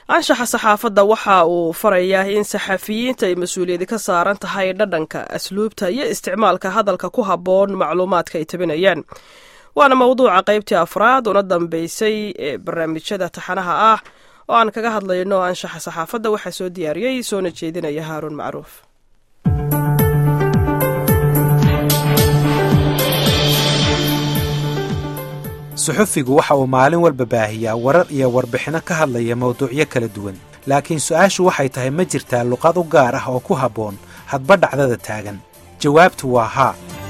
anshaxa saxaafadda waxa uu farayaa in saxafiyiinta ay mas-uuliyadi ka saaran tahay dhadhanka asluubta iyo isticmaalka hadalka ku habboon macluumaadka ay tabinayaan waana mawduuca qaybtii afraad una dambeysay ee barnaamijyada taxanaha ah oo aan kaga hadlayno anshaxa saxaafadda waxaa soo diyaariyey soona jeedinaya haaruun macruuf suxufigu waxa uu maalin walba baahiyaa warar iyo warbixinno ka hadlaya mawduucyo kala duwan laakiin su-aashu waxay tahay ma jirtaa luqad u gaar ah oo ku habboon hadba dhacdada taagan jawaabtu waa haa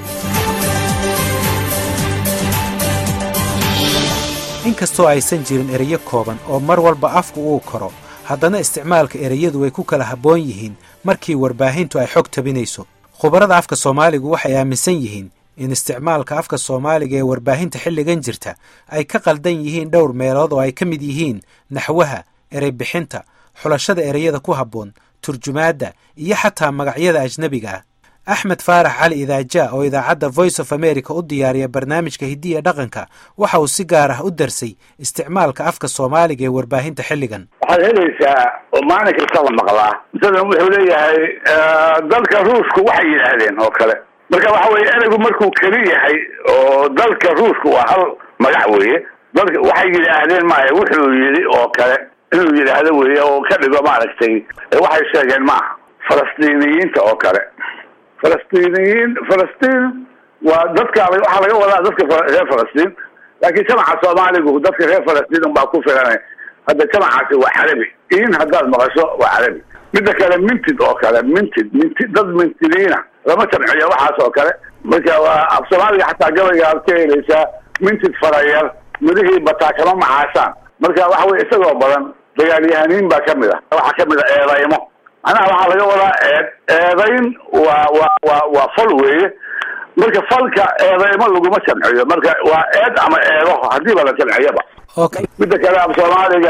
inkastoo aysan jirin ereyo kooban oo mar walba afku uu koro haddana isticmaalka ereyadu way ku kala habboon yihiin markii warbaahintu ay xog tabinayso khubarada afka soomaaligu waxay aaminsan yihiin in isticmaalka afka soomaaliga ee warbaahinta xilligan jirta ay ka qaldan yihiin dhowr meelood oo ay ka mid yihiin naxwaha erey bixinta xulashada ereyada ku habboon turjumaadda iyo xataa magacyada ajnebiga ah axmed faarax cali idaaja oo idaacadda voice of america u diyaariya barnaamijka hiddiya dhaqanka waxa uu si gaar ah u darsay isticmaalka afka soomaaliga ee warbaahinta xilligan waxaad helaysaa oo maalin kasta la maqlaa masalan wuxuu leeyahay dalka ruushku waxay yidhaahdeen oo kale marka waxa weye ereygu markuu keli yahay oo dalka ruushka waa hal magac weeye dalka waxay yidhaahdeen maya wuxuu yidhi oo kale inuu yidhaahdo weeye oo ka dhigo maaragtay waxay sheegeen maaha falastiiniyiinta oo kale falastiiniyiin falastiin waa dadka waxaa laga wadaa dadka reer falastiin laakiin jamaca soomaaligu dadka reer falastiin unbaa ku filanay hadda jamacaasi waa carabi in haddaad maqasho waa carabi midda kale mintid oo kale mintid mintid dad mintidiina lama jamciyo waxaas oo kale marka waa af soomaaliga xataa gabayga aad ka helaysaa mintid farayar midihii bataa kama macaashaan marka waxa weye isagoo badan dagaalyahaniin baa kamid ah waxaa kamid a eedaymo macnaha waxaa laga wadaa eed eedayn waa wa wa waa fal weeye marka falka eedaymo laguma jamciyo marka waa eed ama eedo hadiiba la jamciyaba okay midda kale af soomaaliga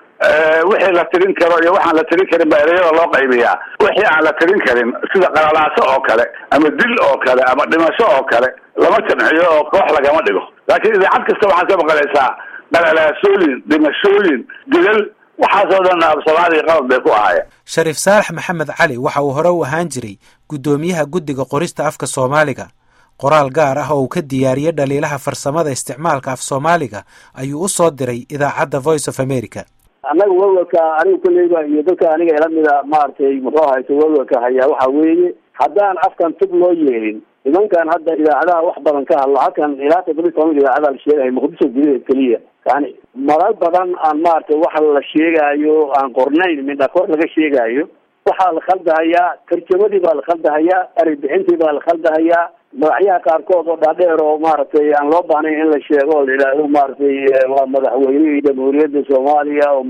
wixii la tirin karo iyo waxaan la tirin karin baa ereyada loo qaybiyaa wixii aan la tirin karin sida qalalaaso oo kale ama dil oo kale ama dhimasho oo kale lama jamciyo oo koox lagama dhigo laakiin idaacad kasta waxaad ka maqlaysaa qalalaasooyin dhimashooyin dilal waxaasoo dhan af soomaaliga qalad bay ku ahaayeen shariif saalax maxamed cali waxa uu hore u ahaan jiray guddoomiyaha guddiga qorista afka soomaaliga qoraal gaar ah oo uu ka diyaariyey dhaliilaha farsamada isticmaalka af soomaaliga ayuu u soo diray idaacadda voice of america annaga welwelka aniga kolleyba iyo dadka aniga ilamida maaragtay muxuu hayso welwelka hayaa waxa weeye haddaan afkan tub loo yeelin nimankan hadda idaacadaha wax badan ka hadlo halkan ilaa toddoba iyo toban idaacada la sheegayo muqdisho gudaheed keliya yani marar badan aan maaragtay waxa la sheegaayo aan qornayn midha kor laga sheegaayo waxaa la khaldahayaa tarjamadii baa la khaldahayaa erey bixintii baa la khaldahayaa magacyaha qaarkood oo dhaadheer oo maaragtay aan loo baahnayn in la sheego oo la yidhaahdo maaragtay waa madaxweynihii jamhuuriyadda soomaaliya oo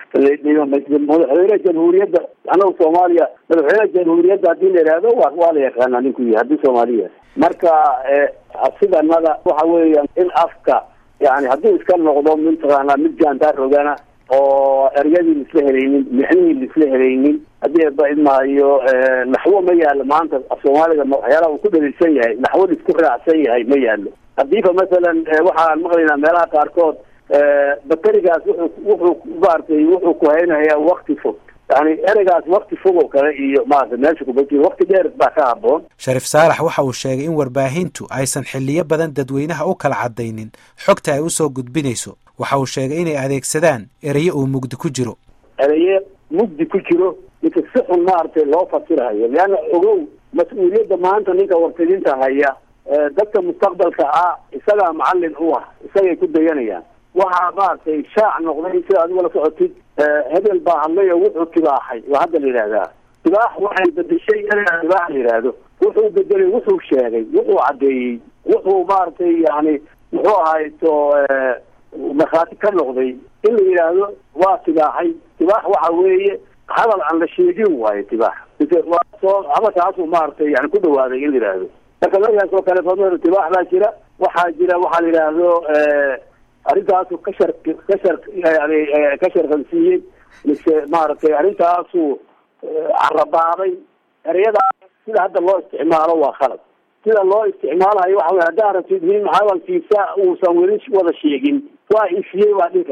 madaxweyne jamhuuriyadda anagu soomaaliya madaxweyne jamhuuriyadda hadii la yidhaahdo wa waa la yaqaanaa ninku yahay haddii soomaaliya marka sidanada waxa weeya in afka yani hadduu iska noqdo mataqaanaa mid gaandaar rogana oo eryadii laisla helaynin mixnihii laisla helaynin haddii ba idmaayo naxwo ma yaalo maanta af soomaaliga waxyaalaha uu ku dhaliilsan yahay naxwo laisku raacsan yahay ma yaalo hadiiba masalan waxaan maqlaynaa meelaha qaarkood bakerigaas wuxuu wuxuu maaragtay wuxuu ku haynayaa wakti fog yani ereygaas wakti fog oo kale iyo maarata meesha kubati wakti dheer baa ka haboon shariif saalax waxa uu sheegay in warbaahintu aysan xiliyo badan dadweynaha u kala cadaynin xogta ay usoo gudbinayso waxa uu sheegay inay adeegsadaan ereyo uu mugdi ku jiro ereye mugdi ku jiro ninka si xun maaragtay loo fasirahayo leanna ogow mas-uuliyadda maanta ninka warfidinta haya dadka mustaqbalka ah isagaa macalin u ah isagay ku dayanayaan waxaa maaragtay shaac noqday sida adigu la socotid hebel baa hadlay oo wuxuu tibaaxay waa hadda la yidhahdaa tibaax waxay bedeshay ereyga tibaax la yidhaahdo wuxuu bedelay wuxuu sheegay wuxuu caddeeyey wuxuu maaragtay yani muxuu ahayto markhaati ka noqday in la yidhaahdo waa tibaaxay tibaax waxa weeye hadal aan la sheegin waayo tibaax waa soo hadalkaasuu maaragtay yani ku dhawaaday in la yidhaahdo marka markaas oo kale fadl tibaax baa jira waxaa jira waxaa la yidhaahdo arrintaasu ka shar ka shar yani ka sharqansiiyey mise maaragtay arrintaasu carabaaday ereyadaas sida hadda loo isticmaalo waa khalad sida loo isticmaalayo waxa wey haddaa rabtid nin hadalkiisa uusan weli wada sheegin waa ifiyey waa dhihi kartaa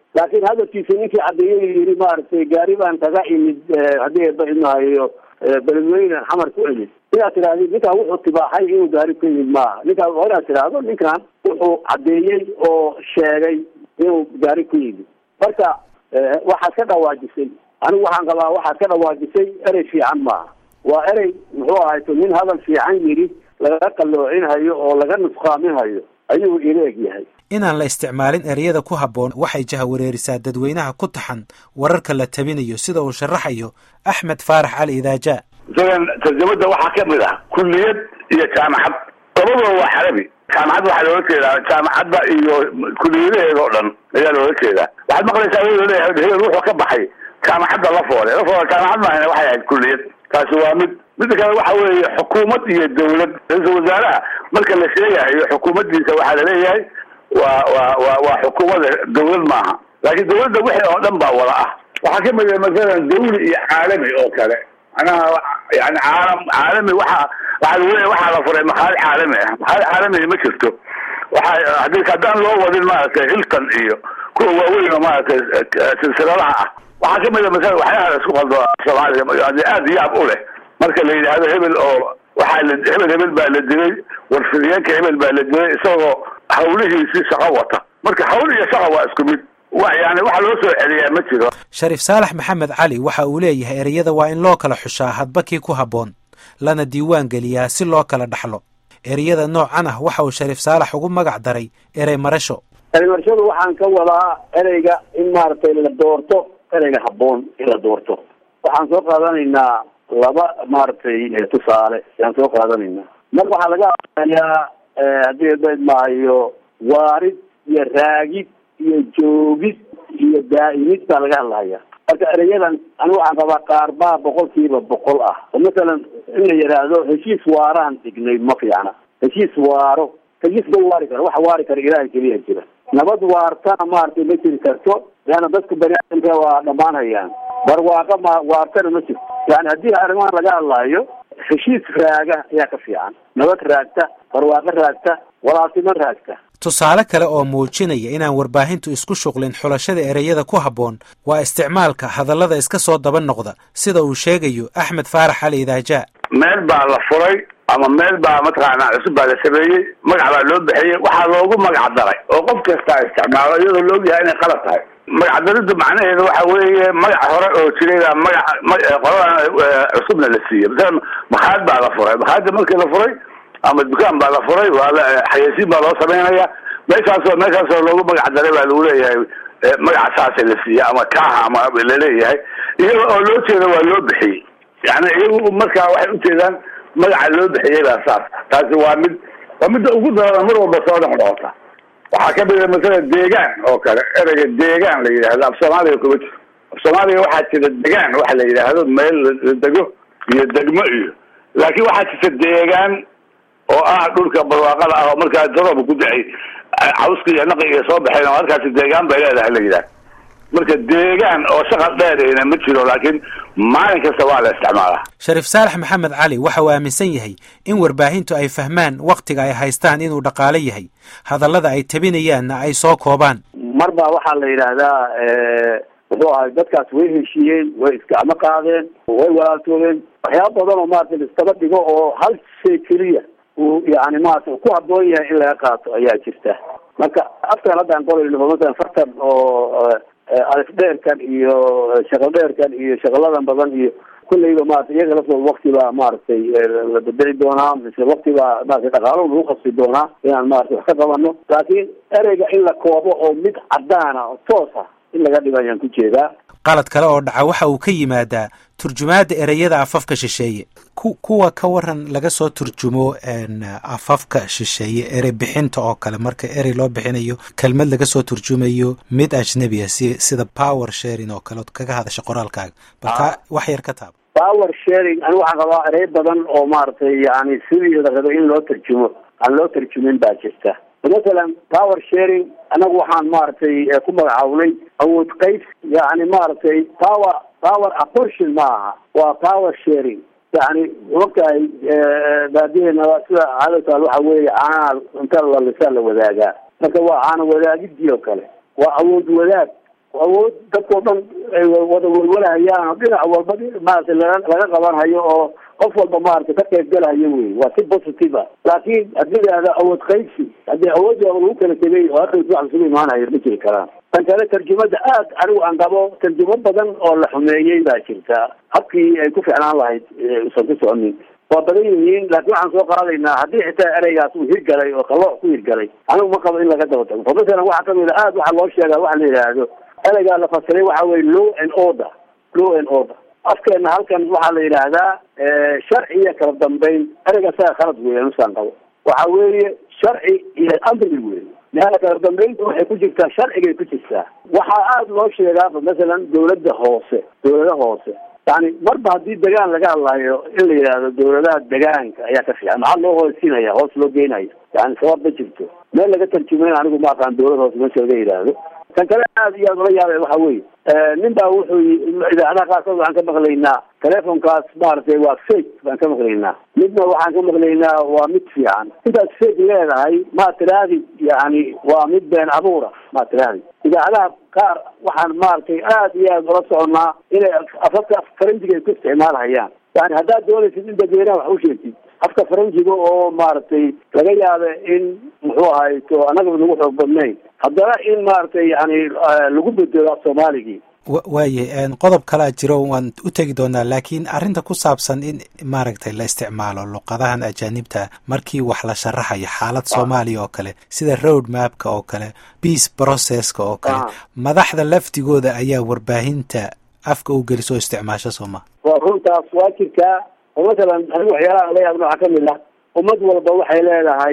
laakiin hadalkiisa ninkii cadeeyey yidhi maaragtay gaari baan kaga imid haddii eeba idmahayo beledweyne xamar ku imid inaad tidhahdid ninkaan wuxuu tibaaxay inuu gaari ku yimid maaha ninkaan waa inaad tidhaahdo ninkan wuxuu cadeeyey oo sheegay inuu gaari ku yimid marka waxaad ka dhawaajisay anigu waxaan qabaa waxaad ka dhawaajisay erey fiican maaha waa erey muxuu ahayto nin hadal fiican yidhi laga qalloocinayo oo laga nusqaaminayo ayuu ila eg yahay inaan la isticmaalin ereyada ku habboon waxay jahawareerisaa dadweynaha ku taxan wararka la tabinayo sida uu sharaxayo axmed faarax cali idaaja isagan tarjamada waxaa ka mid ah kulliyad iyo jaamacad labadaba waa carabi jaamacad waxaa loola jeedaa jaamacadda iyo kuliyadaheeda oo dhan ayaa loola jeedaa waxaad maqlaysaa iyadoo leeyahay hebel wuxuu ka baxay jaamacadda lafoole lafoole jaamacad maahane waxay ahayd kulliyad taasi waa mid midda kale waxa weeye xukuumad iyo dawlad ra-iisul wasaaraha marka la sheegahayo xukuumaddiisa waxaa laleeyahay waa waa wa waa xukuumada dawlad maaha laakiin dawladda wixii oo dhan baa wada ah waxaa ka mid ah masalan dawli iyo caalami oo kale macnaha yani caalam caalami waxa waxaa lagu leeyahy waxaa la furay makaalid caalami ah makaalid caalami ma jirto waxa hadii haddaan loo wadin maaragtay hilton iyo kuwa waaweyn oo maaragtay silsiladaha ah waxaa kamid a masala waxyaala isku qaldo soomaaliga aada yaab u leh marka la yidhaahdo hebel oo waxaa la hebel hebel baa la dilay warfidiyeenka hebel baa la dilay isagoo hawlihiisii shaqo wata marka hawl iyo shaqa waa isku mid wa yani waxa loo soo celiyaa ma jiro shariif saalax maxamed cali waxa uu leeyahay ereyada waa in loo kala xushaa hadba kii ku habboon lana diiwaan geliyaa si loo kala dhaxlo ereyada noocan ah waxa uu shariif saalax ugu magac daray erey marasho erey marashadu waxaan ka wadaa ereyga in maaragtay la doorto ereyga habboon in la doorto waxaan soo qaadanaynaa laba maaragtay tusaale ayaan soo qaadanaynaa mar waxaa laga hadlayaa haddii ebeed maayo waarid iyo raagid iyo joogid iyo daa'imid baa laga hadlahaya marka ereyadan anigu waxaan qabaa qaar baa boqolkiiba boqol ah oo masalan in la yidhaahdo heshiis waaraan dhignay ma fiicna heshiis waaro heshiis ma waari karo waxa waari kara ilaahay keliya jira nabad waartana maaragtay ma jiri karto leanna dadka bani aadamka waa dhammaanayaan barwaaqa ma waartana ma jirto yani haddii arrimahan laga hadlaayo heshiis raaga ayaa ka fiican nabad raagta barwaaqo raagta walaaltimo raagta tusaale kale oo muujinaya inaan warbaahintu isku shuqlin xulashada ereyada ku habboon waa isticmaalka hadallada iska soo daba noqda sida uu sheegayo axmed faarax cali idaaja meel baa la furay ama meel baa mataqaanaa cusub baa la sameeyey magac baa loo bixiyey waxaa loogu magac daray oo qof kastaa isticmaalo iyadoo la ogyahay inay qalad tahay magac dariddu macnaheedu waxa weeye magac hore oo jiray baa magaca qoladan cusubna la siiyey masalan makhaad baa la furay makhaadda markii la furay ama dukaan baa la furay waa la xayeysiin baa loo samaynaya meeshaasoo meeshaasoo loogu magac daray baa lagu leeyahay magaca saasa la siiyey ama kaaha ama laleeyahay iyaga oo loo jeeda waa loo bixiyey yani iyagu markaa waxay ujeedaan magaca loo bixiyey baa saas taasi waa mid waa midda ugu darada mar walba soo noqnoqota waxaa kamid a masala deegaan oo kale ereyga deegaan la yidhahdo af soomaaliga kuma jiro af soomaaliga waxaa jira degaan waxa la yidhaahdo meel la dego iyo degmo iyo laakiin waxaa jirta deegaan oo ah dhulka barwaaqada ah oo markaa darooba ku dacay cawska iyo naqi iyo soo baxeen oo halkaasi deegaan bay leedahay la yidhaha marka deegaan oo shaqal dheerayna ma jiro laakiin maalin kasta waa la isticmaalaa shariif saalax maxamed cali waxa uu aaminsan yahay in warbaahintu ay fahmaan wakhtiga ay haystaan inuu dhaqaale yahay hadallada ay tabinayaanna ay soo koobaan mar baa waxaa la yidhaahdaa muxuu ahay dadkaas way heshiiyeen way isgacmo qaadeen way walaaltoodeen waxyaaba badan oo maarata laiskaba dhigo oo hal shay keliya uu yani maarata ku habboon yahay in laga qaato ayaa jirta marka afkan haddaan qolayno masalan fartan oo alif dheerkan iyo shaqal dheerkan iyo shaqaladan badan iyo kulleyba maarata iyaga laftooda wakti baa maaragtay la bedeli doonaa mise wakti baa maarata dhaqaalo lagu qasbi doonaa inaan maarata wax ka qabano laakiin ereyga in la koobo oo mid cadaana oo toos ah in laga dhigo ayaan ku jeedaa qalad kale oo dhaca waxa uu ka yimaadaa turjumaadda ereyada afafka shisheeye ku kuwa ka waran laga soo turjumo afafka shisheeye erey bixinta oo kale marka erey loo bixinayo kelmad laga soo turjumayo mid ajnebi ah si sida power sharing oo kale od kaga hadasha qoraalkaaga balka wax yar ka taaba power sharing anigu waxaan qabaa erey badan oo maaragtay yani sidii la rabo in loo tarjumo aan loo tarjumin baa jirta masalan power sharing anagu waxaan maaragtay ku magacawnay awood qays yani maaragtay power power apportion ma aha waa power sharing yani ogtahay baadiheena sida caadataal waxa weeye caanaha inta lalisaa la wadaagaa marka waa caana wadaagidii oo kale waa awood wadaag awood dadkao dhan ay wada welwelahayaan oo dhinac walba maaragtay laga laga qabanhayo oo qof walba maaragtay ka qaybgalahayo wey waa si positive a laakiin haddii lahahda awood qaybsi haddii awoodda lagu kala tegay oo hadda wax isugu imaanayo ma jiri karaan tan kale tarjumada aad anigu aan qabo tarjumo badan oo la xumeeyey baa jirta habkii ay ku ficnaan lahayd usan ku soconin waa badan yihiin laakiin waxaan soo qaadaynaa haddii xitaa ereygaas uu hirgalay oo qalooc ku hirgalay anigu ma qabo in laga daba tago masalan waxaa kamid a aad waxaa loo sheegaa waxa la yidhaahdo ereygaa la fasiray waxa weye law and order law and order afkeena halkan waxaa la yidhaahdaa sharci iyo kala dambeyn ereyga saga khalad weya nusaan qabo waxa weeye sharci iyo amri wey leana kala dambeynta waxay ku jirtaa sharcigay ku jirtaa waxaa aada loo sheegaaba masalan dawladda hoose dawlada hoose yani marba haddii degaan laga hadlayo in la yidhaahdo dawladaha degaanka ayaa ka fiican maxaa loo hoossinaya hoos loo geenayo yani sabab ma jirto meel laga tarjumayn anigu ma aqaan dawlad hoose meesha laga yidhaahdo kan kale aad iyo aad ula yaabay waxa weeye nin baa wuxuu idaacadaha qaarkood waxaan ka maqlaynaa telefonkaas maaragtay waa fake baan ka maqlaynaa midna waxaan ka maqlaynaa waa mid fiican intaas fake leedahay ma tirahdid yani waa mid been abuura ma tirahdid idaacadaha qaar waxaan maaragtay aad iyo aad ula soconaa inay afafka faranjiga ay ku isticmaalhayaan yani haddaad doonaysid in dadweynaha wax u sheegtid afka faranjiga oo maaragtay laga yaaba in muxuu ahay to annaga nagu xoog badnayn haddana in maaragtay yani lagu bedelo af soomaaligii waaye qodob kalaa jiro waan u tegi doonaa laakiin arrinta ku saabsan in maaragtay la isticmaalo luqadahan ajaanibta markii wax la sharaxayo xaalad soomaaliya oo kale sida road mapka oo kale peace processka oo kale madaxda laftigooda ayaa warbaahinta afka u geliso oo isticmaasho sooma waa runtaas waa jirtaa oo masalan anigu waxyaalaha la yaabna waxaa kamid ah ummad walba waxay leedahay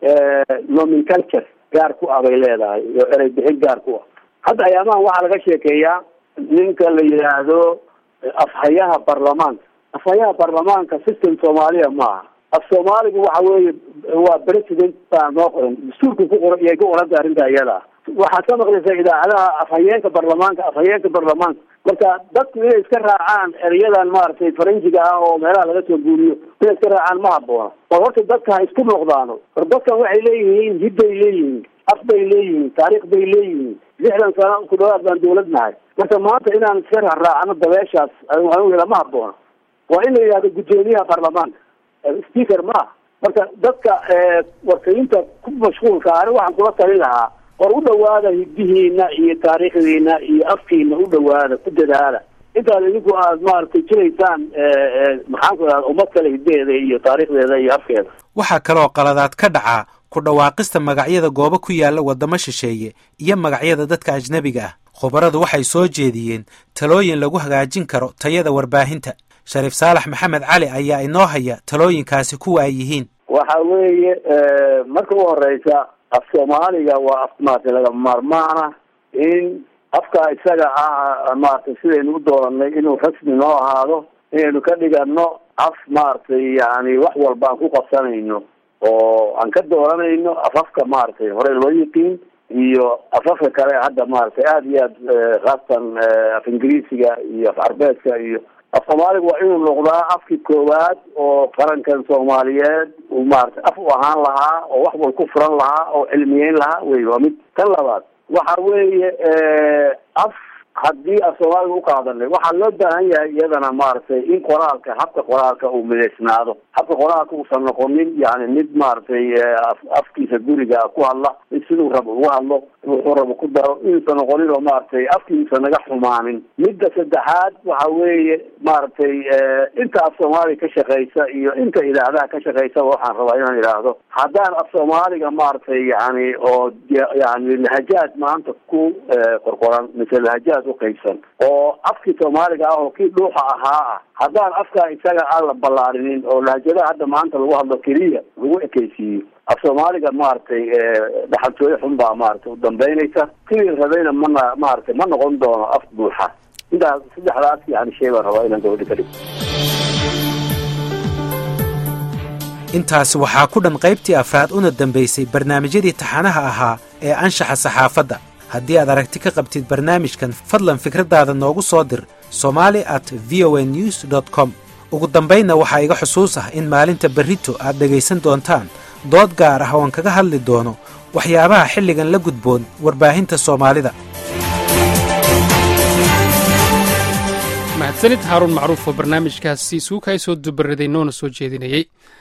nomenculture gaar ku ah bay leedahay oo erey bixin gaar ku ah hadda ayaamahan waxaa laga sheekeeyaa ninka la yidhaahdo afhayaha baarlamaanka afhayaha baarlamaanka system soomaaliya maaha af soomaaligu waxa weeye waa president baa noo qoran dastuurka ku qoran iyay ku qoranta arrinta iyada waxaad ka maqlaysaa idaacadaha afhayeenka baarlamaanka afhayeenka baarlamaanka marka dadku inay iska raacaan ereyadan maaragtay faranjiga ah oo meelaha laga soo guuriyo inay iska raacaan ma haboona war horta dadka ha isku noqdaano war dadkan waxay leeyihiin hid bay leeyihiin af bay leeyihiin taariikh bay leeyihiin lixdan sano ku dhawaad baan dawlad nahay marka maanta inaan iska raacraacno dabeeshaas anigu ma haboona waa in la yidhahdo guddoomiyaha baarlamaanka speaker ma ah marka dadka warkayinta ku mashquulka ani waxaan kula talin lahaa war u dhawaada hidihiina iyo taariikhdiina iyo afkiina u dhawaada ku dadaala intaad idinku aad maaragtay jiraysaan maxaan ku idhahda ummad kale hidaheeda iyo taariikhdeeda iyo afkeeda waxaa kaloo qaladaad ka dhacaa ku dhawaaqista magacyada goobo ku yaalla waddamo shisheeye iyo magacyada dadka ajnebiga ah khubaradu waxay soo jeediyeen talooyin lagu hagaajin karo tayada warbaahinta shariif saalax maxamed cali ayaa inoo haya talooyinkaasi kuwa ay yihiin waxa weeye marka u horeysa af soomaaliga waa af maaragtay laga maarmaana in afka isaga ah maaragtay sidaynu u dooranay inuu rasmi noo ahaado inaynu ka dhigano af maaragtay yani wax walba aan ku qabsanayno oo aan ka dooranayno afafka maaragtay hore loo yiqiin iyo afafka kale hadda maaragtay aada iyo aad khaasatan af ingiriisiga iyo af carbeedka iyo af soomaaliga waa inuu noqdaa afkii koowaad oo qarankan soomaaliyeed uu maaragtay af u ahaan lahaa oo wax wal ku furan lahaa oo cilmiyeyn lahaa wey waa mid tan labaad waxa weeye af haddii af soomaaliga uqaadanay waxaa loo baahan yahay iyadana maaragtay in qoraalka habka qoraalka uu midaysnaado habka qoraalka uusan noqonin yani mid maaragtay afkiisa guriga ku hadla mid siduu rabo uga hadlo wuxuu rabo ku daro inuusan noqonin oo maaragtay afkiisa naga xumaanin midda saddexaad waxa weeye maaragtay inta af soomaaliga ka shaqeysa iyo inta idaacadaha ka shaqeysaba waxaan rabaa inaan idhaahdo haddaan af soomaaliga maaragtay yani oo yani lahajaad maanta ku qorqoran mise lahajaad uqaybsan oo afkii soomaaliga ah oo kii dhuuxa ahaa ah haddaan afkaa isaga aan la ballaarinin oo lahajadaha hadda maanta lagu hadlo keliya lagu ekeysiiyo af soomaaliga maaragtay dhaxaltooyo xun baa maaragtay u dambeynaysa sidii rabayna mana maaragtay ma noqon doono af buuxa intaas saddexdaas yani shay baan rabaa inaan gabadha ka dhigo intaasi waxaa ku dhan qaybtii afraad una dambaysay barnaamijyadii taxanaha ahaa ee anshaxa saxaafadda haddii aad aragti ka qabtid barnaamijkan fadlan fikraddaada noogu soo dir somali at v o a news dot com ugu dambaynna waxaa iga xusuus ah in maalinta berrito aad dhegaysan doontaan dood gaar ah ooan kaga hadli doono waxyaabaha xilligan la gudboon warbaahinta soomaalida mahadsanid haaruun macruuf oo barnaamijkaasi suukaay soo dubaraday noona soo jeedinayey